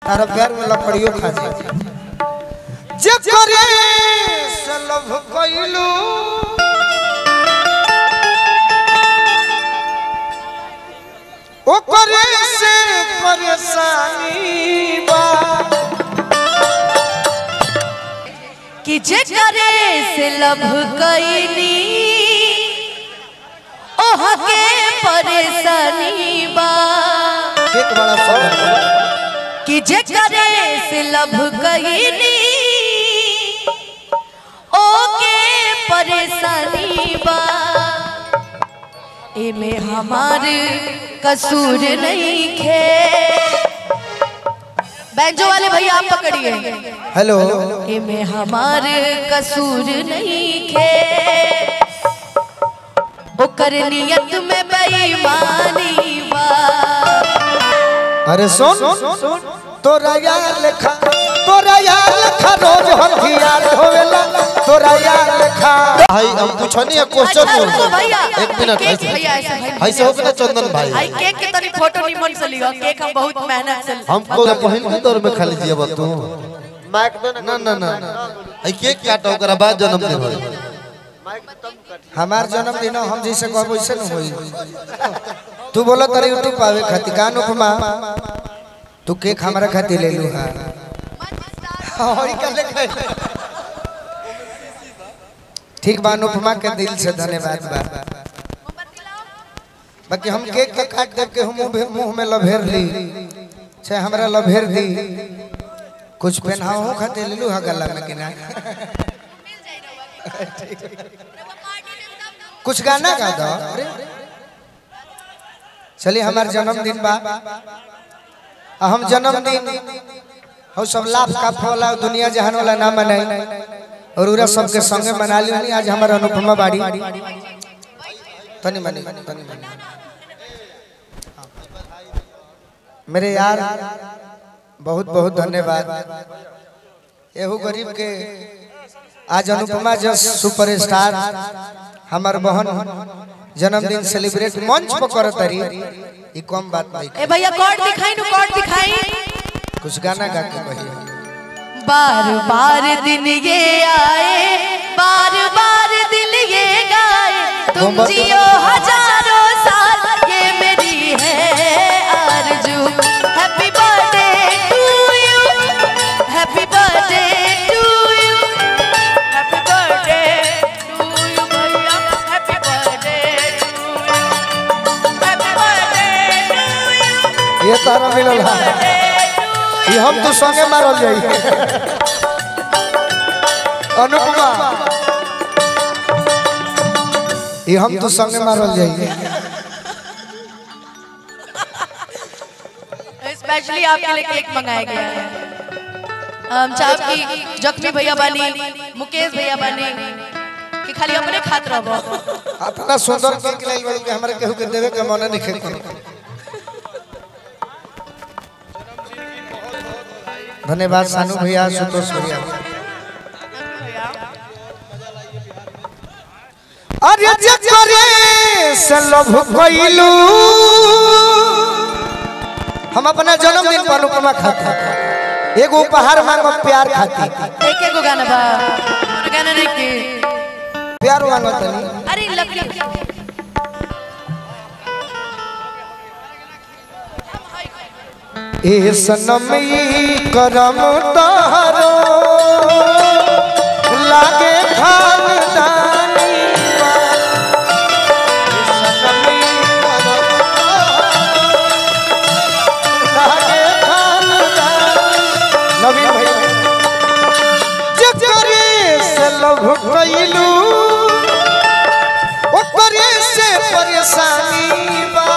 तारा पैर में लकड़ियो खा जाए जब करे से लभ कइलू ओ करे से परेशानी बा कि जे करे से लभ कईनी ओह के परेशानी बा एक बड़ा सवाल कि जे करे से लभ कईनी ओके परेशानी बा एमे हमार कसूर नहीं खे बैंजो वाले भैया आप पकड़िए हेलो एमे हमार कसूर नहीं खे ओकर नियत में बेईमानी बा अरे सुन तोरा यार लेखा तोरा यार लेखा रोज हम हियार होवेला तोरा यार लेखा भाई हम पूछनी है क्वेश्चन अच्छा, रुको बोल भैया एक मिनट केक ऐसे भैया ऐसे भाई ऐसे हो गया चंदन भाई आई केक के तनी फोटो निमन से लियो केक हम बहुत मेहनत से हमको पहिल के दौर में खाली जिया बा तू ना ना ना आई केक काटो ओकरा बाद जन्मदिन होई हमार जन्मदिन हम जैसे कहब वैसे न होई तू बोला तारे यूट्यूब पावे खातिर कान उपमा तू केक हमारा खातिर ले लू हां और का ले ठीक बा अनुपमा के दिल से धन्यवाद बा बाकी हम केक के काट देव के हम मुंह मुंह में लभेर ली चाहे हमरा लभेर दी कुछ पहनाओ खातिर ले लू हा गला में कि ना कुछ गाना गा दो चलिए हमार जन्मदिन बा आ हम जन्मदिन हम सब लाभ का फला दुनिया जहान वाला ना मनाई और उरा सबके संगे मना ली आज हमार अनुपमा बाड़ी तनी मनी तनी मनी मेरे यार बहुत बहुत धन्यवाद एहू गरीब के आज अनुपमा जस सुपरस्टार हमार बहन जन्मदिन सेलिब्रेट मंच पर करत रही ई कम बात नहीं ए भैया कार्ड दिखाई नु कार्ड दिखाई कुछ गाना गा के कहिए बार बार दिन ये आए बार बार दिल ये गाए तुम मोहब्बत- जियो हजारों साल ये मेरी है आरज़ू happy birthday to you happy birthday to you happy birthday to you भैया happy birthday to you happy birthday to you ये तारा मिलल है ये हम तो संगे मारल जाई अनुपमा ये हम तो संगे मारल जाई स्पेशली आपके लिए केक मंगाया गया है हम चाहब कि जख्मी भैया बानी मुकेश भैया बानी कि खाली अपने खात रहो अपना सुंदर केक लाइल बड़ू के हमरा केहू के देवे के मन नहीं खेल धन्यवाद सानू भैया संतोष भैया अरे जकरे से लभ कइलू हम अपना जन्मदिन पर अनुपमा खाती एगो उपहार मांगो प्यार खाती एक एक गाना बा और गाना नहीं के प्यार मांगो तनी अरे लकड़ी ए सनम ई करम तारो लागे खानदानी बा। ए सनम ई करम तारो, लागे खानदानी। नवीन भैया जकरे से लभ कइलू ओकरे से परेशानी बा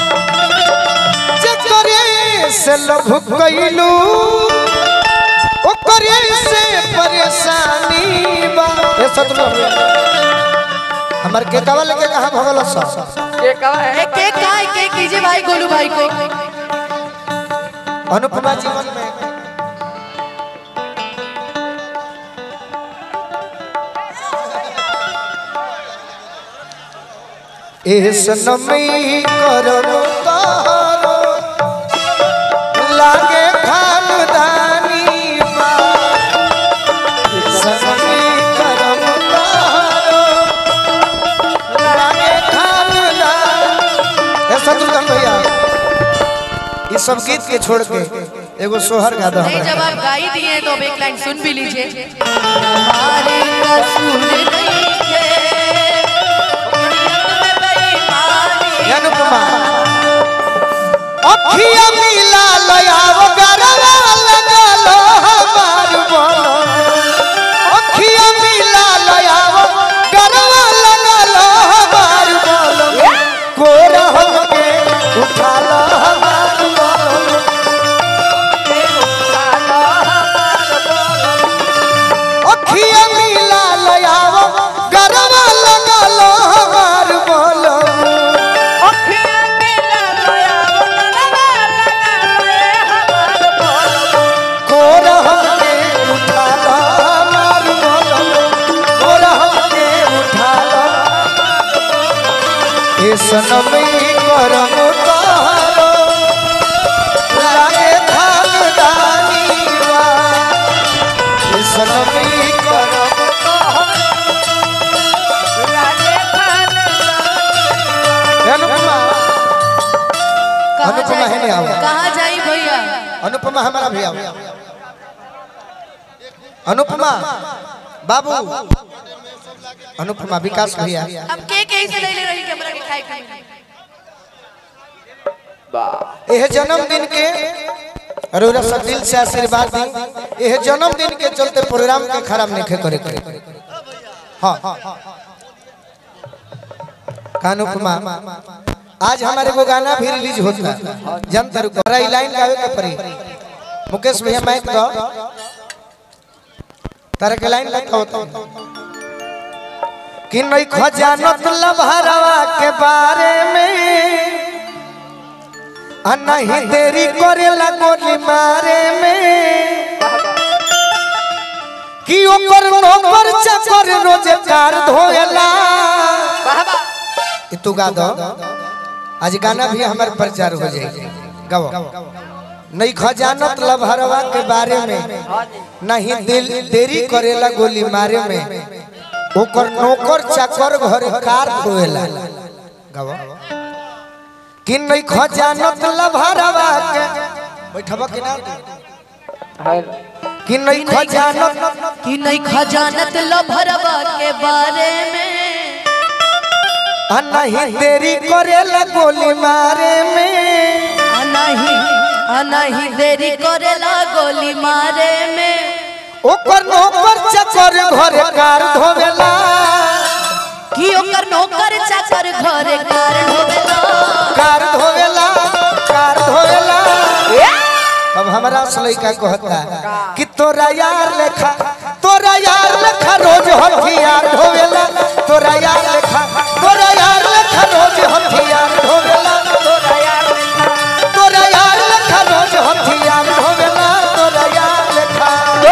जकरे से लभ कइलू ओकरे से परेशानी बा ए सतलो हमर के कवा लगे कहां भगल सा एक केक का एक केक कीजिए भाई गोलू भाई को अनुपमा जीवन में ए सनमी करम तारो लागे खान सब गीत के छोड़ के एगो सोहर गा दो नहीं हमरा। जब आप गा ही दिए तो अब एक लाइन सुन भी लीजिए हमारे कसूर नहीं थे दुनिया में बेईमानी ये अनुपमा अखिया मिला लयाव गरवा लगलो हमार बोलो अखिया मिला लयाव गरवा लगलो हमार बोलो कोरा हमके उठा लो हमार बोलो अखिया मिला लयाव गरवा लगलो हमार बोलो कोरा हमके उठा लो हमार बोलो कोरा हमके उठा लो ए सनमी करम तोहरो लागे खानदानी बा ए सनमी करम तोहरो अनुपमा कहाँ अनुपमा है नहीं आओ। जाई कहाँ जाई भैया अनुपमा हमारा भैया अनुपमा बाबू अनुपमा विकास भैया हम के के से ले ले रही कैमरा के खाए खाए यह जन्मदिन के अरोरा सब दिल से आशीर्वाद दी यह जन्मदिन के चलते प्रोग्राम के खराब नहीं करे करे हाँ कानुपमा आज हमारे को गाना भी रिलीज होता है जनता रुको रही लाइन गावे के परी मुकेश भैया माइक दो तारे के लाइन लिखा होता कि नहीं खजानत लभरवा के बारे में आ नहीं देरी करेला गोली मारे में कि ओकर नौकर चाकर रोजे कार धोएला ई तू गा दो आज गाना भी हमारे प्रचार हो जाएगी गाओ नहीं खजानत लभरवा के बारे में नहीं दिल देरी करेला गोली मारे में ओकर नौकर चाकर घर कार धोएला गाओ कि नहीं खजानत लभरवा के बैठबा के ना कि नहीं खजानत कि नहीं खजानत लो भरवा के बारे में आ नहीं देरी करेला गोली मारे में आ नहीं आ नहीं देरी करेला गोली मारे में ओकर नौकर चाकर घर कार धोवेला कि ओकर नौकर चाकर घरे कारण होवेला कार धोवेला कार धोवेला अब हमारा लड़का कहता कि तोरा यार लेखा तोरा यार लेखा रोज हथियार धोवेला तोरा यार लेखा तोरा यार लेखा रोज हथियार धोवेला तोरा यार लेखा तोरा यार लेखा रोज हथियार धोवेला तोरा यार लेखा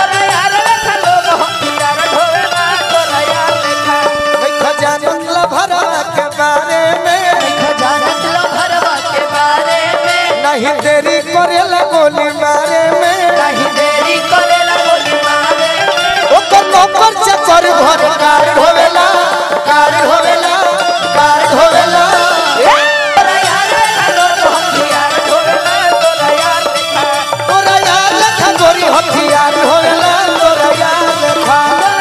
नहीं खजानत ला भरा के बारे में नहीं खजानत लो भरवा के बारे में नहीं देरी करेला गोली मारे में नहीं देरी करेला गोली मारे में ओकर नौकर चकर घर कार होवेला कार होवेला कार होवेला तोरा यार खालो तो हथियार होवेला तोरा यार तोरा यार लेखा गोरी हथियार होवेला तोरा यार लेखा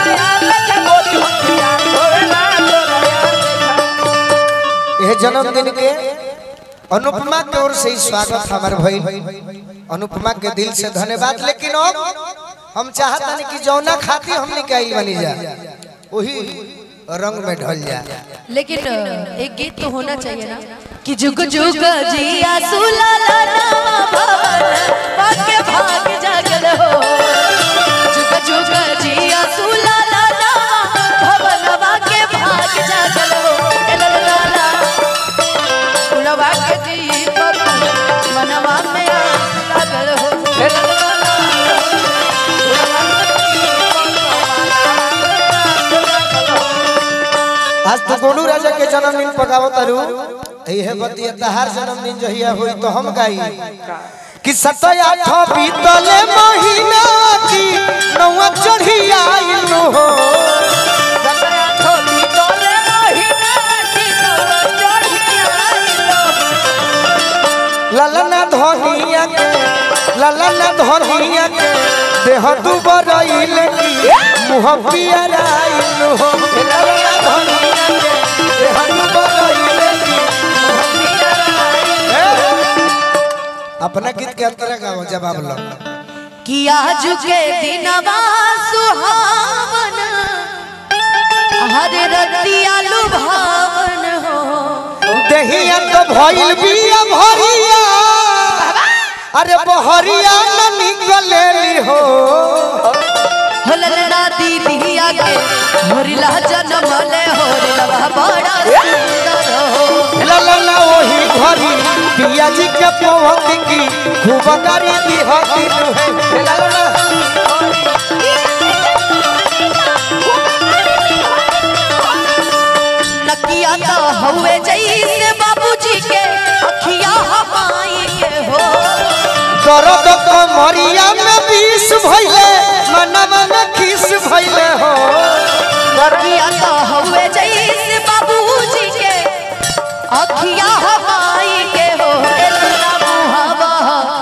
यह जन्मदिन के अनुपमा के ओर से ही स्वागत हमार भाई अनुपमा के दिल से धन्यवाद लेकिन अब हम चाहता नहीं कि जौना खाती हमने के आई बनी जा वही रंग में ढल जा लेकिन एक गीत तो होना चाहिए ना कि जुग जुग जिया सुलाला नामा भवन भाग्य भाग जागल हो जुग जुग जिया सुलाला नामा भवन भाग्य भाग जागल हो ए ला ला ला ला। फुलवा के दीपक मनवा में आग लागल हो ए ला ला ला ला। फुलवा के दीपक आज तो गोलू राजा के जन्मदिन पकावत तारू यह बतिया तहार जन्मदिन जहिया होई तो हम गाई कि सतया ठो बीतले महीना की नौवा चढ़ी आइल हो ललना धनिया धनिया के ललन धनिया के देह दुबरइल की मुह पियराइल हो ललन धनिया के देह दुबरइल की अपना गीत के अंतर गाओ जवाब लो कि आज के दिनवा सुहावन हर रतिया लुभावन हो दहिया तो भइल बिया भरिया अरे बहरिया न निकलेली हो होलला दीदिया के होरिला जनमले होरिला बड़ा सुंदर हो ललना ओही घरी पिया जी के पवत की खूब करी दी हती है ललना नकिया तो हवे जैसे बाबूजी के अखिया हमाई के हो दर्द कमरिया में विष भइले मनवा में खिस भइले हो नकिया तो हवे जैसे बाबूजी के अखिया हमाई के हो एलना मुहावा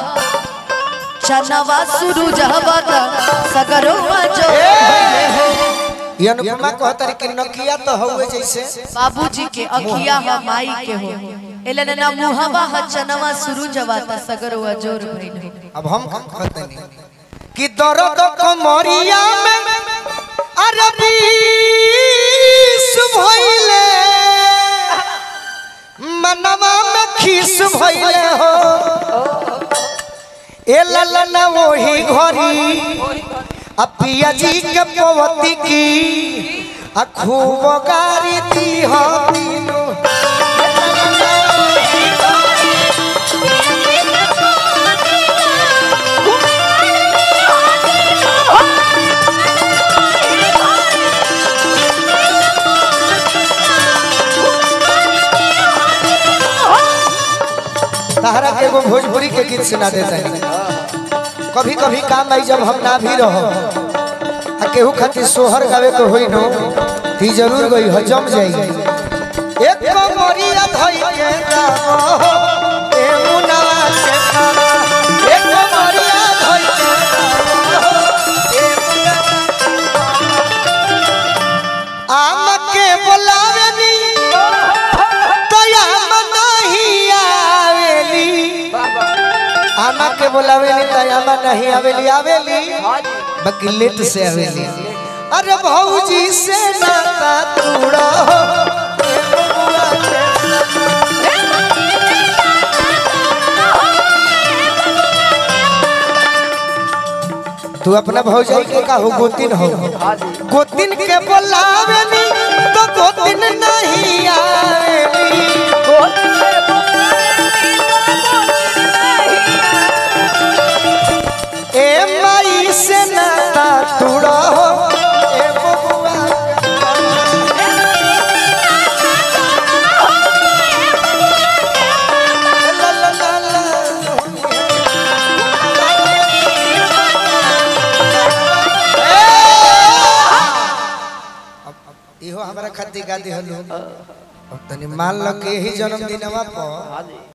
चनवा सुरुज हवत सगरो जो ये अनुपमा कहतरी कि नकिया तो हउए जैसे बाबूजी के अखिया हमाई के हो एलन ना मुहावा ह चनवा सुरुज हवत सगरो जोर भइल हो अब हम कहतनी कि दर्द कमरिया में अरे विष भइले मनवा में खिस भइले हो ए ललना वही घरी आ पिया जी के पवती की आ खूब गारी दी हो तीनों तहरा के एगो भोजपुरी के गीत सुना देते हैं कभी कभी काम आई जब हम ना भी रहो आ केहू खातिर सोहर गावे के होई नो ती जरूर गई हो जम जाई एक मोरिया धई के गावो ए मुनवा के खावा एक मोरिया धई के गावो ए मुनवा आम के बोलावे नी दया नहीं आवेली आमा के बोलावे नी त आमा नहीं आवेली आवेली बाकी लेट से आवेली अरे भौजी से नाता तूड़ा हो ए बबुआ के तू अपना भौजाई के का हो गोतिन हो गोतिन के बोलावे नी तो गोतिन नहीं आवेली ए माई से नाता तूड़ा हो ए बबुआ ला ला ला ला इहो हमरा खातिर गादी हलो अब तनी मान लो के ही जन्मदिनवा पर